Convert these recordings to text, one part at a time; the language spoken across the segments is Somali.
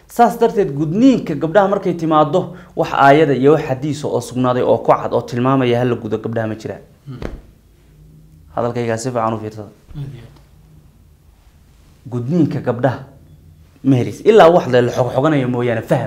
saas darteed gudniinka gabdhaha markay timaado wax aayada iyo wax xadiisa oo sugnaaday oo ku cad oo tilmaamaya hala gudo gabdhaha ma jiraan hadalkaygaa si fiican u fiirsada gudniinka gabdhaha ma helis ilaa wax la xogxoganayo mooyaane faham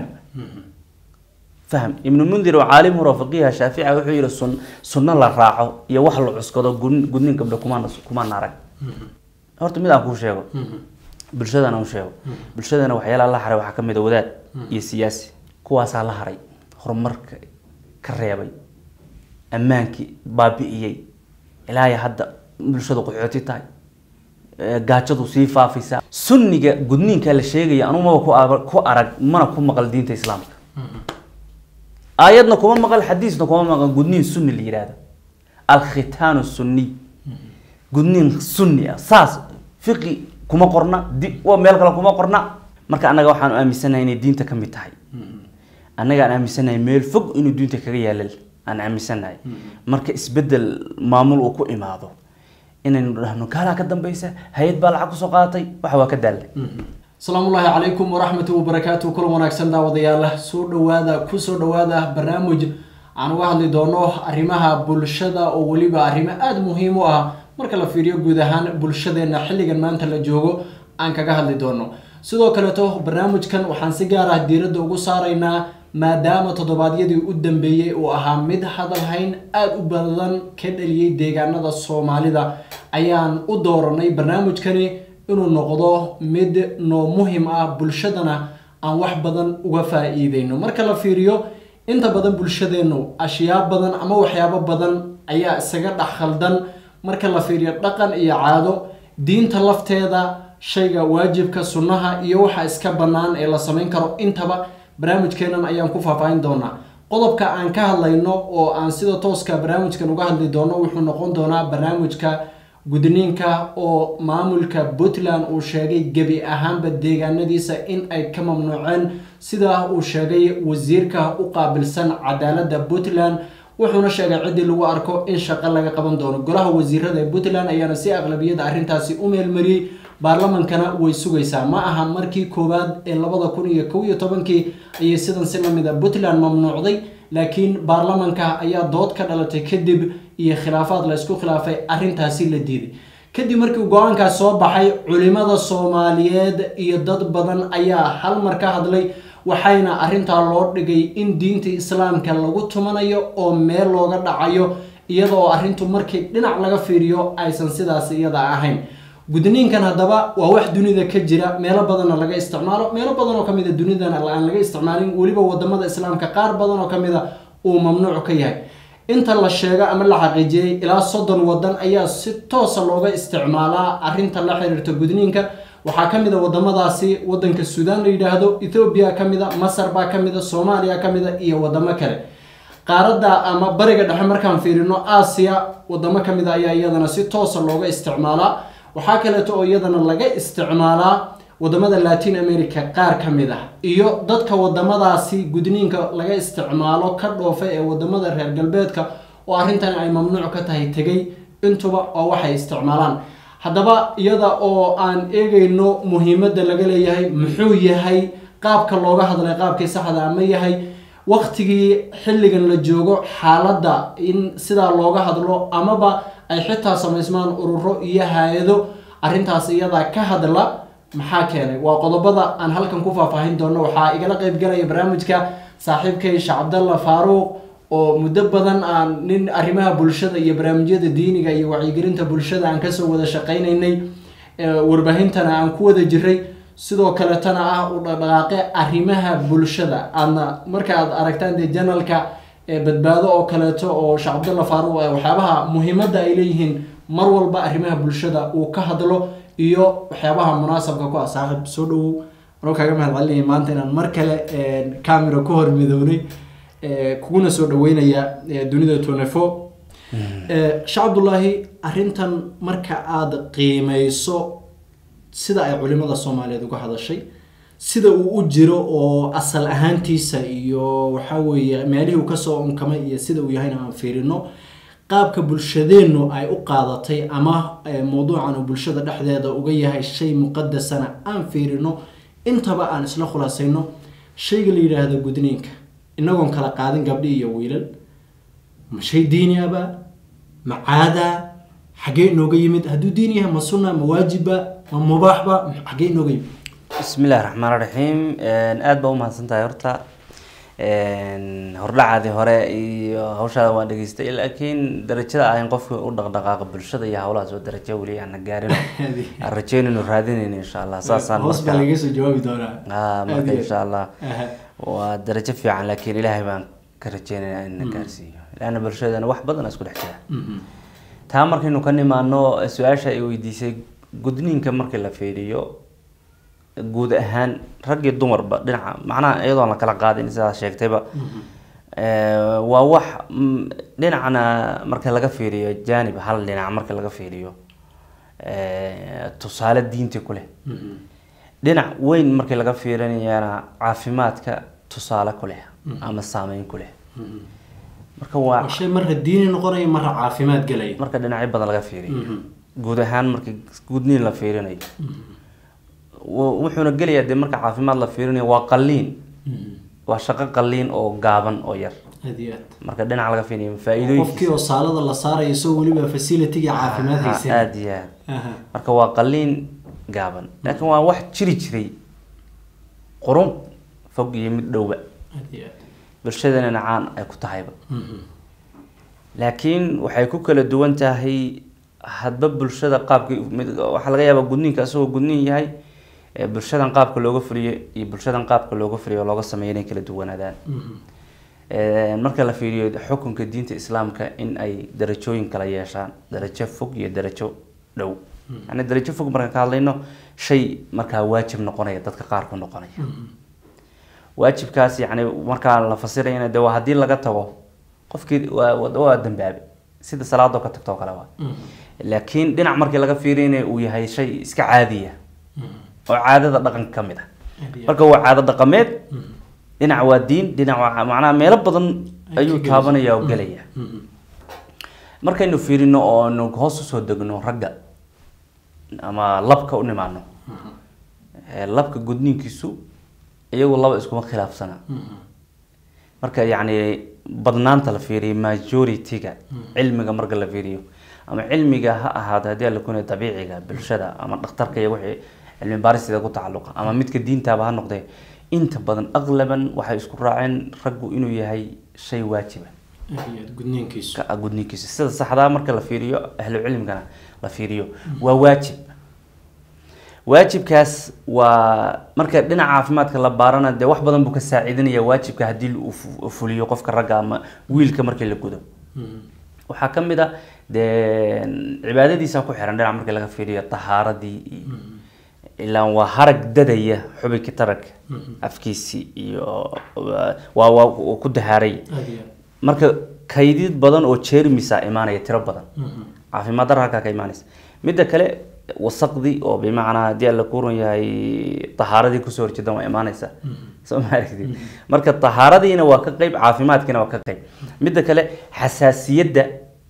faham ibnu mundir oo caalim hore oo faqiiha shaafica wuxuu yihi sun sunno la raaco iyo wax la cuskado gudn- gudniin gabdha kumaan kumaan arag horta mid aan kuu sheego bulshadana u sheego bulshadana waxyaalaha la haray waxaa ka mid a wadaad iyo siyaasi kuwaasaa la haray horumarka ka reebay ammaankii baabi'iyey ilaa iyo hadda bulshadu qaxooti tahay ee gaajadu sii faafaysa sunniga gudniinka la sheegaya anugu maba ku aba- ku arag mana ku maqal diinta islaamka aayadna kuma maqal xadiisna kuma maqal gudniin sunni la yihahdo alkhitaanu sunniy gudniin sunni ah saas fiqi kuma qorna di waa meel kale kuma qorna marka annaga waxaan aaminsanahay inay diinta ka mid tahay annaga aan aaminsanahay meel fog inuu diinta kaga yaalal aan aaminsanahay marka isbedel maamul uu ku imaado inaynu dhahno kaalaa ka dambaysa hay-ad baa lacag kusoo qaadatay waxa waa ka daalnay asalaamu ullaahi calaykum waraxmatu wabarakaatu kulan wanaagsan daawadayaal soo dhawaada kusoo dhawaada barnaamij aan uga hadli doono arrimaha bulshada oo weliba arrimo aada muhiim u ah marka la fiiriyo guud ahaan bulshadeena xilligan maanta la joogo aan kaga hadli doono sidoo kaleeto barnaamijkan waxaan si gaar ah diiradda ugu saaraynaa maadaama toddobaadyadii u dambeeyey uu ahaa mid hadalhayn aada u badan ka dhaliyey deegaanada soomaalida ayaan u dooranay barnaamijkani inuu noqdo mid noo muhim ah bulshadana aan wax badan uga faa-iideyno marka la fiiriyo inta badan bulshadeenu ashyaa badan ama waxyaabo badan ayaa isaga dhex khaldan marka la fiiriyo dhaqan iyo caado diinta lafteeda shayga waajibka sunnaha iyo waxa iska bannaan ee la samayn karo intaba barnaamijkeenan ayaan ku faahfaahin doonaa qodobka aan ka hadlayno oo aan sida tooska barnaamijkan uga hadli doono wuxuu noqon doonaa barnaamijka gudniinka oo maamulka puntland uu sheegay gebi ahaanba deegaanadiisa in ay ka mamnuuceen sida uu sheegay wasiirka u qaabilsan cadaaladda puntland wuxuuna sheegay ciddii lagu arko in shaqo laga qaban doono golaha wasiirada ee puntland ayaana si aqlabiyada arrintaasi u meelmariyey baarlamankana way sugaysaa ma aha markii koowaad ee labada kun iyo kow iyo tobankii ayay sidan si lamid a puntland mamnuucday laakiin baarlamanka ayaa dood ka dhalatay kadib iyo khilaafaad la isku khilaafay arrintaasi la diiday kadib markii go-aankaas soo baxay culimada soomaaliyeed iyo dad badan ayaa hal mar ka hadlay waxayna arrintaa loo dhigay in diinta islaamka lagu tumanayo oo meel looga dhacayo iyada oo arrintu markii dhinac laga fiiriyo aysan sidaas iyada ahayn gudniinkan haddaba waa wax dunida ka jira meelo badanna laga isticmaalo meelo badan oo kamid a dunidana aan laga isticmaalin weliba wadamada islaamka qaar badan oo kamid a uu mamnuuc ka yahay inta la sheego ama la xaqiijiyey ilaa soddon wadan ayaa si toosa looga isticmaalaa arrinta la xiriirta gudniinka waxaa kamid a wadamadaasi wadanka suudaan la yidhaahdo ethoobiya kamid a masar baa kamid a soomaaliya kamid a iyo wadamo kale qaaradda ama bariga dhexe markaan fiirino aasiya wadamo kamid a ayaa iyadana si toosa looga isticmaalaa waxaa kaleeto oo iyadana laga isticmaalaa wadamada latin america qaar ka mid ah iyo dadka wadamadaasi gudniinka laga isticmaalo ka dhoofa ee wadamada reer galbeedka oo arrintan ay mamnuuc ka tahay tegay intuba oo waxay isticmaalaan haddaba iyada oo aan eegayno muhiimadda laga leeyahay muxuu yahay qaabka looga hadlay qaabkii saxda ama yahay waqtigii xilligan la joogo xaaladda in sidaa looga hadlo amaba ay xitaa samaysmaan ururo iyo hay-ado arrintaas iyadaa ka hadla maxaa keenay waa qodobada aan halkan ku faahfaahin doono waxaa igala qeybgalaya barnaamijka saaxiibkay sheekh cabdalla faaruuq oo muddo badan aan nin arrimaha bulshada iyo barnaamijyada diiniga iyo wacyigelinta bulshada aan kasoo wada shaqaynaynay warbaahintana aan ku wada jiray sidoo kaletana ah u dhaqdhaqaaqe arrimaha bulshada aadna marka aad aragtaan dee janalka badbaado oo kaleeto oo sheekh cabdalla faaruuq waxyaabaha muhiimadda ay leeyihiin mar walba arrimaha bulshada uu ka hadlo iyo waxyaabaha munaasabka ku ah saaxiib soo dhawow anoo kaaga mahad celinaya maanta inaan mar kale camera ku hor midownay kuguna soo dhaweynaya dunida tonefo sheekh cabdullaahi arrintan marka aada qiimeyso sida ay culimada soomaaliyeed uga hadashay sida uu u jiro oo asal ahaantiisa iyo waxaa weeye meelihii uu kasoo unkamay iyo sida uu yahayna aan fiirino qaabka bulshadeennu ay u qaadatay ama mowduucan uu bulshada dhexdeeda uga yahay shay muqadasana aan fiirino intaba aan isla khulaasayno shayga la yidhaahdo gudniinka inagoon kala qaadin gabdhi iyo wiilal ma shay diini aba ma caada xaggee inooga yimid hadduu diin yahay ma sunna ma waajibba ma mubaaxba xaggee inooga yimid bismi illahi raxmaan raxiim aada baa umahadsan tahay horta hordhacaadii hore iyo hawshaada waan dhegeystay laakiin darajada ahayn qofka u dhaqdhaqaaqa bulshada iyo hawlahaas oo darajo weli aana gaarin aan rajeynayno raadinayno insha allah saasaan hoos baa lagaga soo jawaabi doonaa Ah, marka Aad iyo insha allah Aha. waa darajo fiican laakiin ilaahay baan ka rajeynayaa in na gaarsiiyo laanna bulshadana wax badan isku dhex jira Mhm. taa markaynu ka nimaano su-aasha ay weydiisay gudniinka markii la fiiriyo guud ahaan rag iyo dumarba dhinaca macnaha iyadoon la kala qaadin sidaa sheegtayba Eh, waa wax mm, dhinacna marka laga fiiriyo janib hal dhinac marka laga fiiriyo eh, tusaale diinti ku leh Mhm. dhinac weyn markii laga fiirinayana caafimaadka tusaale ku leh ama saameyn ku leh Mhm. marka waa waa shay marra diini noqonaya marra caafimaad gelaya marka dhinacyo badan laga fiiriyo Mhm. guud ahaan marka gudniin la fiirinayo wu- wuxuuna gelayaa dee marka caafimaad la fiirinayo waa qalliin Mhm. waa shaqo qalliin oo gaaban oo yar aad iyo aad marka dhinac laga fiiriyo qofkii faa-iidooyinkiisa oo saalada la saarayo isagoo weliba facilitygii caafimaad Ah, haysan aad iyo aad Aha. marka waa qalliin gaaban laakiin waa wax jiri jiray qurun fog iyo mid dhowba aad iyo aad bulshadana caan ay ku tahayba Mhm. laakiin waxay ku kala duwan tahay hadba bulshada qaabkii mid waxaa laga yaabaa gudniinka isagoo gudniin yahay ee bulshadan qaabka looga fuliyo iyo bulshadan qaabka looga fuliyo oo looga sameeyo inay kala duwanaadaan Mhm. Ee, marka la fiiriyo xukunka diinta islaamka in ay darajooyin kala yeeshaan darajo fog iyo darajo dhow yani darajo fog markaan ka hadlayno shay markaa waajib noqonaya dadka qaar ku noqonaya waajibkaas yani markaa la fasirayana de waa haddii laga tago qofkii waa waa dambaabe sida salaadoo ka tagto oo kale waa Mhm. laakiin dhinac markii laga fiirinayo uu yahay shay iska caadiya Mhm. oo caadada dhaqanka ka mid ah aad iyo aad. marka waa caado dhaqameed Mhm. dhinac waa diin dhinac waa macnaha meelo badan Ay ayuu ka gelayso. taabanaya oo gelaya Mhm. markaynu fiirino oo nu hoos usoo degno ragga ama labka u nimaano Mhm. ee labka gudniinkiisu iyagu laba iskuma khilaafsana Mhm. marka yacni badnaanta la fiiriyo majority-ga cilmiga marka la fiiriyo ama cilmiga ha ahaado haddii la kunay dabiiciga bulshada ama dhakhtarka iyo wixii cilmi baaristida ku tacalluqa ama midka diintaaba ha noqdee inta badan aqlaban waxay isku raaceen raggu inuu yahay shay waajiba aad iyo aad gudniinkiisu ka ah gudniinkiisa sida saxdaa marka la fiiriyo ahlu cilmigana la fiiriyo waa waajib waajibkaas waa marka dhinaca caafimaadka la baarana dee wax badan buu ka saaciidinaya waajibka haddii uu fu- fuliyo qofka ragga ama wiilka markii la gudo Mhm. waxaa ka mid a dee cibaadadiisa ku xiran dhinac markii laga fiiriyo tahaaradii iyo ilaa waa harag dadaya xubinkii taranka afkiisii iyo waa waa uu ku dahaaray aad iyo aad. marka kaydid badan oo jeermisa imaanaya tiro badan Mhm. caafimaad dara halkaa ka imaanaysa midda kale wasaqdii oo bimacnaa haddii alla ku run yahay tahaaradii kusoo horjeedan waa imaanaysa soo ma aragtid marka tahaaradiina waa ka qeyb caafimaadkiina waa ka qeyb midda kale xasaasiyadda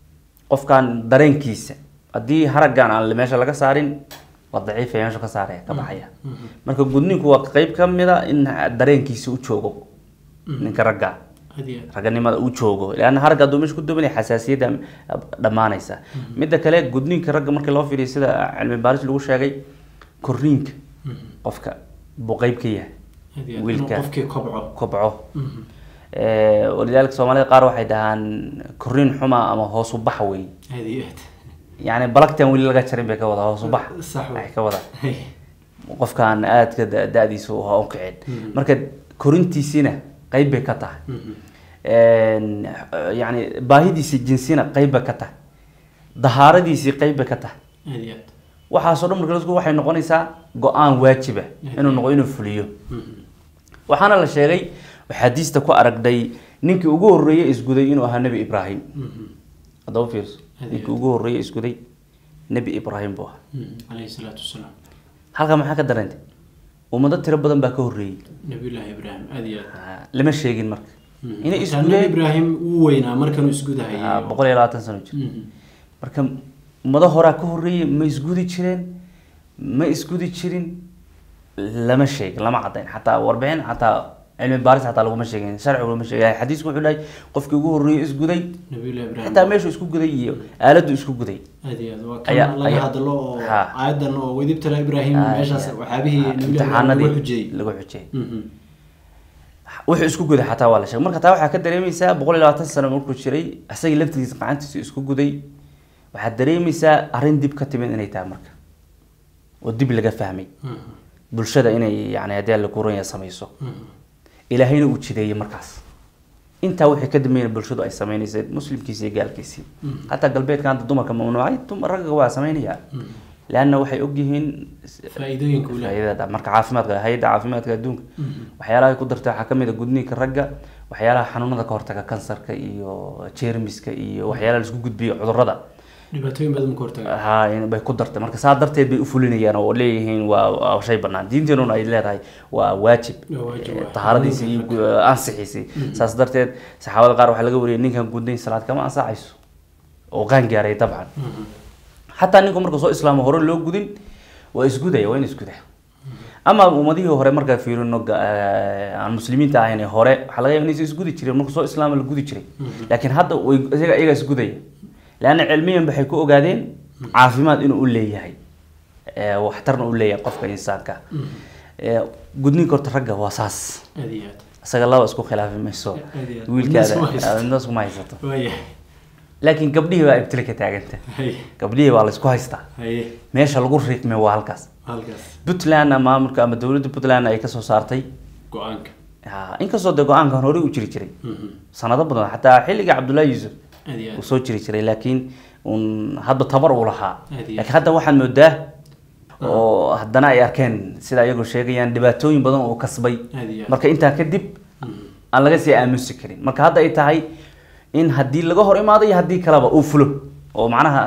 qofkan dareenkiisa haddii haraggan aan meesha laga saarin waa daciifaya meesha ka saaraya ka baxaya marka gudniinku waa qeyb ka mid a in dareenkiisa u joogo ninka ragga aad iyo aad. raganimada uu joogo leanna haragga hadduu meesha ku dubanaya xasaasiyadda dhammaanaysa midda kale gudniinka ragga markii loo fiiriyo sida cilmi baaris lagu sheegay korriinka qofka buu qeyb ka yahay aad iyo aad. wiilka. inuu qofkii kobco kobco Mhm. Eh, walidaalika soomaalida qaar waxay dhahaan korriin xuma ama hoos u bax wey aad iyo aad. yacni balagtan weli laga jarin bay ka wadaa hoos u bax Sax wey. waxay ka wadaa Hey. qofkaan aadka da- da-diisa u ha u kicin marka korintiisiina qeyb bay ka tahay Mhm. Een, yacni baahidiisa jinsina qeyb bay ka tahay dahaaradiisii qeyb bay ka tahay aad iyo aad. waxaasoo dhan marka la isku waxay noqonaysaa go-aan waajiba inuu noqo inuu fuliyo Mhm. waxaana la sheegay xadiista ku aragday ninkii ugu horreeyey isguday inuu ahaa nebi ibraahim Mhm. haddaba fiirso Hadi- ninkii ugu horreeyey isguday nebi ibraahim buu ahaa Mhm. calayhi salaatu wasalaam halkaa maxaa ka dareentay ummado tiro badan baa ka horreeyey nabiyullaahi ibraahim aad iyo aad. Ah, lama sheegin marka Mhm. inay Xitaa nabi isgudeen ibraahim wuu weynaa markanuu isgudahayay ah, boqol iyo labaatan sano jir Mhm. marka ummado horaa ka horreeyey ma isgudi jireen ma isgudi jirin lama sheegin lama cadayn xataa warbixin xataa cilmi baaris xataa laguma sheegin sharcigu lama sheegin xadiisku wuxuu dhahay qofkii ugu horreeyay isguday nabiyullahi ibraahim xitaa meeshuu isku guday iyo aaladdu isku guday aad iyo aad waa Ayaa- kan laga ayaa- hadlo oo Ha. aayadan oo wedibtala ibraahim meeshaas waxyaabihii nabiyullahi ibraahim imtixaanadii lagu xujiyey lagu xujiyey Mhm. wuxuu isku guday xataa waa la sheegay marka taa waxaa ka dareemaysaa boqol iyo labaatan sano markuu jiray isagii laftigiisa gacantiisa isku guday waxaad dareemaysaa arrin dib ka timid inay tahay marka oo dib laga fahmay Mhm. bulshada inay yani haddii alla kuuranya samayso Mhm. ilaahayna uu jideeyey markaas intaa wixii ka dambeeyna bulshadu ay samaynaysay muslimkiisi iyo gaalkiisii hataa galbeedka hadda dumarka mamnuucay dumar ragga waa samaynaya leanna waxay ogyihiin faa'iidooyinka uu leeyahay faa'iidada marka caafimaadka hay-adda caafimaadka adduunka waxyaalaha ay ku dartay waxaa kamid a gudniinka ragga waxyaalaha xanuunada ka hortaga kansarka iyo jeermiska iyo waxyaalaha laisku gudbiyo cudurrada dhibaatooyin badan ka hortaga ha in- bay ku dartay marka saa darteed bay u fulinayaan oo leeyihiin waa waa shay banaan diinteenuna ay leedahay waa waajib Waa waajib, Eh, waa. tahaaradiisi iyo gu- ansixiisi saas darteed saxaabada qaar waxaa laga wariyay ninkan gudnayn salaad kama ansaxayso oo qaan gaaray dabcan Mhm. xataa ninku marka soo islaamo hore loo gudin waa isgudaya waa in isgudaa ama ummadihii hore markaa fiirino ga- eh, aan muslimiinta ahayn ee hore waxaa laga yaaba inaysan isgudi jireen marka soo islaama la gudi jiray laakiin hadda way iyaga iyaga isgudaya leanna cilmiyan waxay ku ogaadeen caafimaad inuu u leeyahay eh, waxtarna u leeyahay qofka insaanka Eh, gudniinka horta ragga waa saas aad iyo aad isaga laba isku khilaafi mayso Aad iyo aad. wiilkaada Midna iskuma haysato. eh, midna iskuma haysato waayahay laakiin gabdhihii baa ibtile ka taaganta haye gabdhihii baa la isku haystaa haye meesha lagu riiqmay waa halkaas halkaas puntlandna maamulka ama dowladda puntland ay kasoo saartay go-aanka ha, inkastoo dee go-aankan horey u jiri jiray Mhm. sanado badan xataa xilliga cabdullaahi yuusuf aad iyo uu aad soo jiri jiray laakiin un hadda tabar uu lahaa Aad iyo laakiin hadda waxaad moodaa oo haddana ay arkeen sida iyagu sheegayaan dhibaatooyin badan oo kasbay aad iyo aad marka intaa kadib aan laga sii aamusi karin marka hadda ay tahay in haddii laga hor imaado iyo haddii kaleba uu fulo oo macnaha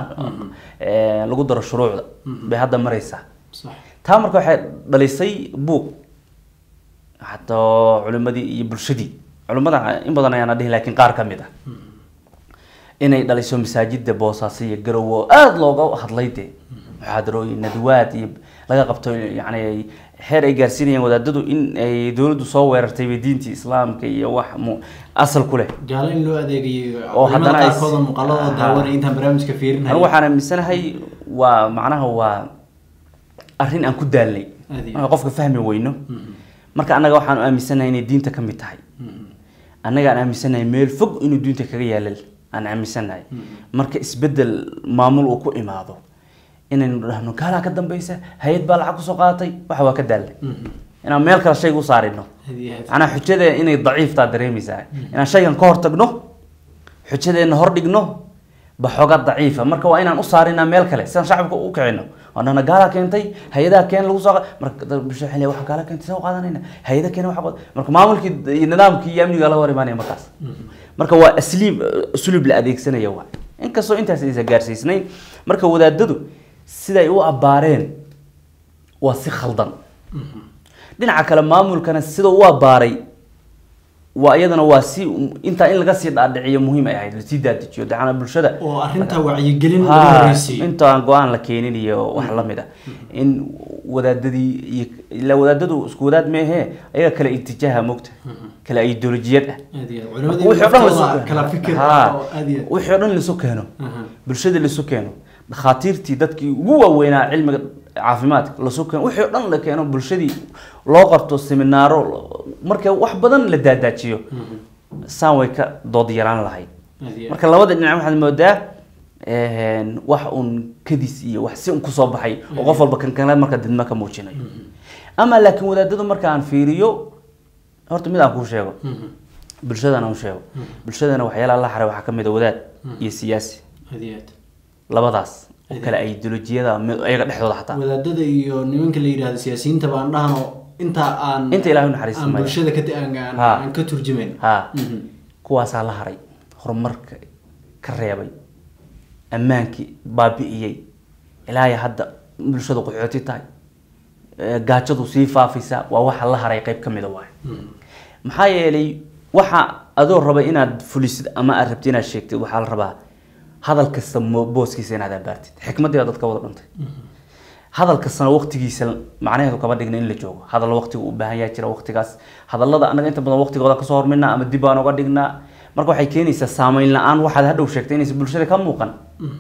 eh, lagu daro shuruucda bay hadda maraysaa sax taa marka waxay dhalisay buuq hataa culimadii iyo bulshadii culimada in badan ayaana dhihi laakiin qaar ka mid ah inay dhaliso masaajida boosaaso iyo garowo aada looga hadlay dee muxaadarooyin nadwaad iyo laga qabto yani xeer ay gaarsiinayaan wadaadadu in ay dowladdu soo weerartay bay diintii islaamka iyo wax mu asal ku leh gaalo in loo adeegayo Oo haddana ay- qaarkooda muuqaalada Aha. daawanaya intaan barnaamijka fiirinay anigu waxaan aaminsanahay waa macnaha waa arrin aan ku daalnay Aad iyo marka qofka fahmi weyno marka annaga waxaan aaminsanahay inay diinta ka mid tahay annaga aan aaminsanahay meel fog inuu diinta kaga yaalal aan aaminsanahay marka isbedel maamul uu ku imaado inaynu dhahno gaalaa ka dambeysa hay-ad baa lacag kusoo qaadatay waxa waa ka daalnay inaan meel kale shayga u saarino aad iyo aad macnaa xujada inay daciiftaa dareemaysaa inaan shaygan ka hortagno xujadeena hor dhigno baxooga daciifa marka waa inaan u saarinaa meel kale sidaan shacabka u kicino oo dhahna gaalaa keentay hay-adaha keen lagu soo qa- marka dad bulshada waxay leeyihin, waxa gaala keentay soo qaadanayna hay-ada keena waxa qad- marka maamulkii iyo nidaamkii iyo amniga laga hor imaanaya markaas marka waa asliib sulub la adeegsanaya waa inkastoo intaas aysan gaarsiisnayn marka wadaadadu siday u abbaareen waa si khaldan dhinaca kale maamulkana sida u abbaaray waa iyadana waa si intaa in laga sii dhaadhiciyo muhiim ay ahayd lasii daadijiyo dacana bulshada oo arrinta wacyigelin lagu ha horeysiiyo inta aan go-aan la keenin iyo wax lamid ah in wadaadadii iyo ilaa wadaadadu isku wadaad meehe ayaga kale itijaaha mogta kale ideolojiyad ah aad iyo aad Marka wixii oo dhan culimadii lasu- kala fikir Ha. oo aad iyo aad wixii oo dhan lasu keeno Aha. bulshada lasu keeno dhakhaatiirtii dadkii ugu waaweynaa cilmiga caafimaadka lasu keeno wixii oo dhan la keeno bulshadii loo qabto seminaaro marka wax badan la daadaajiyo saan way ka dood yaraan lahayd aad iyo aad marka labada dhinac waxaad moodaa een, wax un kadis iyo wax si un kusoo baxay oo qof walba kan kale marka didma ka muujinayo ama laakiin wadaadadu marka aan fiiriyo horta mid aan kuu sheego Mhm. bulshadana aan u sheego bulshadana waxyaalaha la xaray waxaa ka mid a wadaad iyo siyaasi aad iyo aad labadaas oo kale ideolojiyada mid- iyaga dhexdooda xataa wadaadada iyo nimanka la yidhahdo siyaasiyiinta baan dhahno inta aan Inta Ilaahay u naxariisto aan maya. bulshada ka aan, aan, Ha. aan ka turjumayn ha Mhm. kuwaasaa la haray horumarka ka reebay ammaankii baabi'iyey ilaahay hadda bulshadu qaxooti tahay ee, gaajadu sii faafaysa waa waxa la haray qayb ka mida waay maxaa yeelay waxa adoo raba inaad fulisid ama aad rabtid inaad sheegtid waxaa la rabaa hadal kasta mo- booskiisa inaad abaartid xikmadii baa dadka wada dhantay hadal kastana waqtigiisa macnaheedu kama dhigna in la joogo hadal waqtiga u baahan yahay jira waqtigaas hadallada anaga inta badan waqtigooda kasoo hormarnaa ama dib baan uga dhignaa marka waxay keenaysaa saameyn la-aan waxaad hadhow sheegtay inaysan bulshada ka muuqan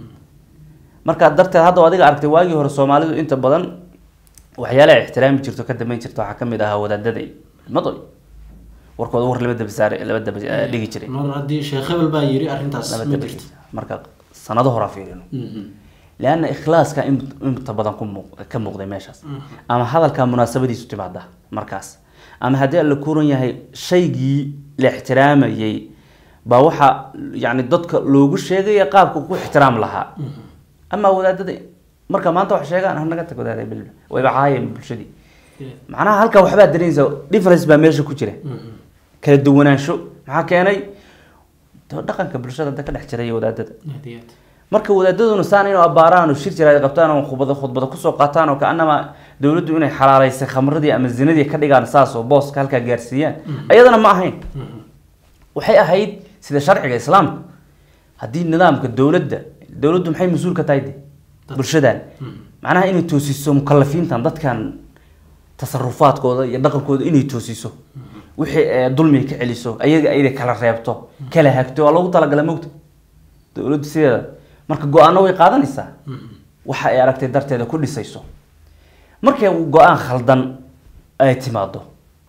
markaa darteed hadda adiga aragtay waagii hore soomaalidu inta badan waxyaalaha ixtiraami jirto ka dambeyn jirta waxaa kamid ahaa wadaadada madoy warkooda war laba daba saare laba daba eh, dhigi jiray mar haddii sheekh hebel baa yiri arrintaas laba ma daba jirto marka sanado horaa fiirino leanna ikhlaaska in- inta badan ku muuq- ka muuqday meeshaas ama hadalka munaasabadiisu timaada markaas ama haddii alla kuran yahay shaygii la ixtiraamayay baa waxaa yani dadka loogu sheegaya qaabka ku ixtiraam lahaa ama wadaadada marka maanta wax sheegaan hanaga tag wadaada bil wayba caayeen bulshadii macnaha halkaa waxbaa dareynaysa difference baa meesha ku jira kala duwanaansho maxaa keenay dee dhaqanka bulshada da ka dhex jiray iyo wadaadada aad iyo aad marka wadaadaduna saan inuu abbaaraan oo shir jira ay qabtaan oo khudbada khudbada kusoo qaataan oo kaanama dowladdu inay xalaalaysay khamradii ama zinadii ka dhigaan saas oo booska halkaa gaarsiiyaan ayadana ma ahayn waxay ahayd sida sharciga islaamka haddii nidaamka dowladda dowladdu maxay mas-uul ka tahay de bulshadan macnaha inay toosiso mukalafiintan dadkan tasarufaadkooda iyo dhaqankooda inay toosiso wixii ee dulmiga ka celiso ayaga ayda kala reebto kala hagto waa loogu talagala mogta dowladdu sideeda marka go-aano way qaadanaysaa waxa ay aragtay darteeda ku dhisayso markay go-aan khaldan ay timaado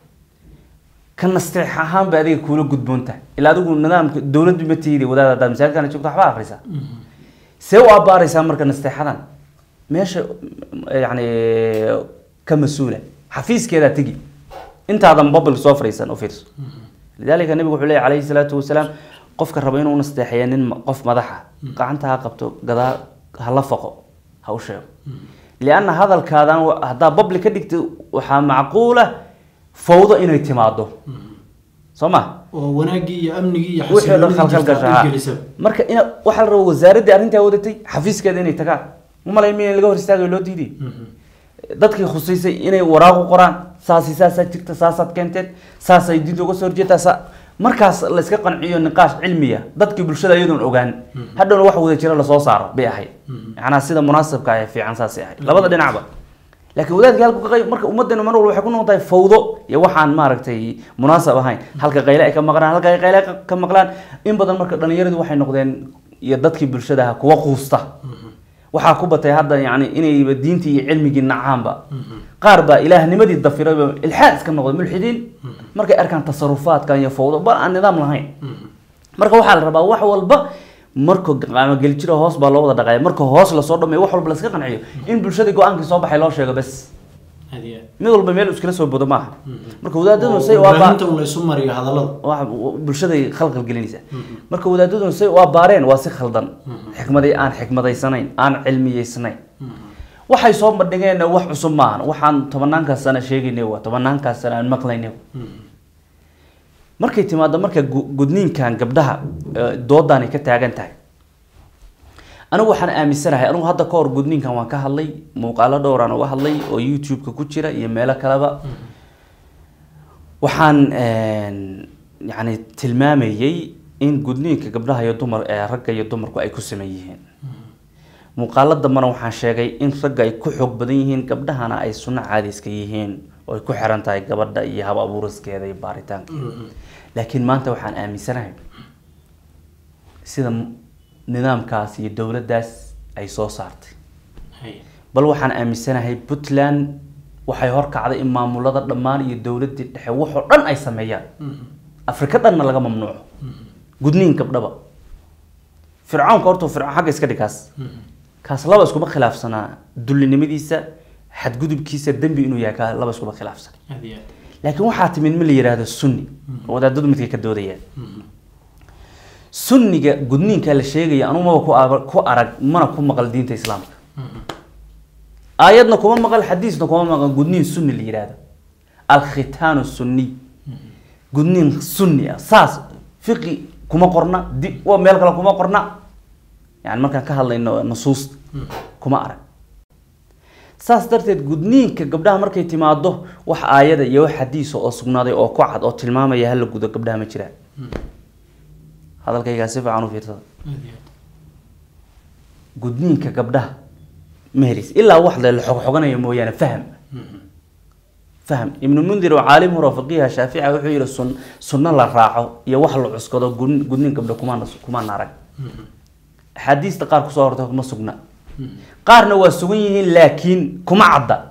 ka nasteex ahaan bay adiga kuula gudboon tahay ilaa adigu nidaamka dowladdu ma tihidi wadaad haddaad masaajidkana joogto waxbaa akhrisaa see u abbaaraysaa marka nasteexadan meesha yani ka mas-uula xafiiskeedaa tegi intaadan babl soo fariisan u fiirso lidaalika nabigu wuxuu leeyahy calayhi salaatu wasalaam qofka raba inuu nasteexeeya nin ma- qof madaxa gacanta ha qabto gadaa ha la faqo ha u sheego lianna hadalkaadan wa- haddaa babli ka dhigta waxaa macquula fawdo inay timaado soo ma oo wanaaggii iyo amnigii iyo wixii oo dhan xasiloonidii khalkhal jirta gashaa ay gelisaba marka ina waxaa la rabaa wasaaraddii arrintaa wadatay xafiiskeeda inay tagaan malay miya in laga hor istaagayo loo diiday dadkii khusaysay inay waraaqu qoraan saasi saasaa jirta saasaad keenteen saasay diinta uga soo horjeetaa saa markaas la iska qanciyo niqaash cilmiya dadkii bulshada iyadoon ogaan hadhowna wax wada jira lasoo saaro bay ahayd macnaha sida munaasabka ah ee fiican saasay ahayd labada dhinacba laakiin wadaadkii halku ka qayb marka ummaddeena mar walba waxay ku noqon tahay fawdo iyo waxaan maaragtay munaasab ahayn halka qayle ay ka maqlaan halka ay qayle ay ka maqlaan in badan marka dhallinyaradu waxay noqdeen iyo dadkii bulshadaha kuwa quusta waxaa ku batay hadda yani inayba diintii iyo cilmigii nacaanba qaar baa ilaahnimadii dafirayba ilxaad iska noqday mulxidiin markay arkaan tasarufaadkan iyo fawdo bal aan nidaam lahayn marka waxaa la rabaa wax walba marka qaamageli jiro hoos baa loo wada dhaqaya marka hoos lasoo dhameeyo wax walba laska qanciyo in bulshadii go-aankii soo baxay loo sheego bes aad iyo aad mid walba meel iskala soo bodo maaha marka wadaadaduna oo say waa warbaahinta un la isu mariyo hadallada waa bulshaday khalkhal gelinaysa marka wadaadaduna say waa baareen waa si khaldan xikmaday aan xikmadaysanayn aan cilmiyeysnayn waxay soo bandhigeen wax cusub maahan waxaan tobanaankaas sana sheegaynay waa tobanaankaas sana aan maqlaynay markay timaado marka gu- gudniinkan gabdhaha eh, doodaanay ka taagan tahay anigu waxaan aaminsanahay anigu hadda ka hor gudniinkan waan ka hadlay muuqaalo dhowraan uga hadlay oo youtube-ka ku jira iyo meelo kaleba waxaan yani tilmaamayey in gudniinka gabdhaha iyo dumar ee ragga iyo dumarku ay ku sameyn yihiin muuqaalo dambana waxaan sheegay in ragga ay ku xoog badan yihiin gabdhahana ay sunno caadiska yihiin oo ay ku xiran tahay gabadha iyo hab abuuriskeeda iyo baaritaanka laakiin maanta waxaan aaminsanahay sida m- nidaamkaas iyo dowladdaas ay soo saartay Hay. bal waxaan aaminsanahay puntland waxay horkacday in maamulada dhammaan iyo dowladii dhexe waxoo dhan ay sameeyaan afrika dhanna laga mamnuuco gudniin gabdhaba fircawnka horta fircawn xagga iska dhig kaas kaas laba iskuma khilaafsanaa dullinimadiisa xadgudubkiisa dembi inuu yahay kaa laba iskuma khilaafsan aad iyo aad laakiin waxaa timid ma la yidhaahdo sunni oo wadaadadu midkay ka doodayaan sunniga gudniinka la sheegaya anugu maba ku ar- ku arag mana ku maqal diinta islaamka aayadna kuma maqal xadiisna kuma maqal gudniin sunni la yidhaahdo alkhitaanu sunniy gudniin sunni ah saas fiqi kuma qorna di waa meel kale kuma qorna yani markaan ka hadlayno nusuusta kuma arag saas darteed gudniinka gabdhaha markay timaado wax aayada iyo wax xadiisa oo sugnaaday oo ku cad oo tilmaamaya hala gudo gabdhaha ma jiraan hadalkaygaa si fiican u fiirsada aad iyo aad gudniinka gabdhaha meheris ilaa wax le la xogxoganayo mooyaane faham faham ibnu mundir oo caalim hore oo faqiiha shaafica wuxuu yihi sun sunno la raaco iyo wax la cuskado gud- gudnin gabdho kumaan kumaan arag axaadiista qaar kusoo horta kuma sugna qaarna waa sugan yihiin laakiin kuma cadda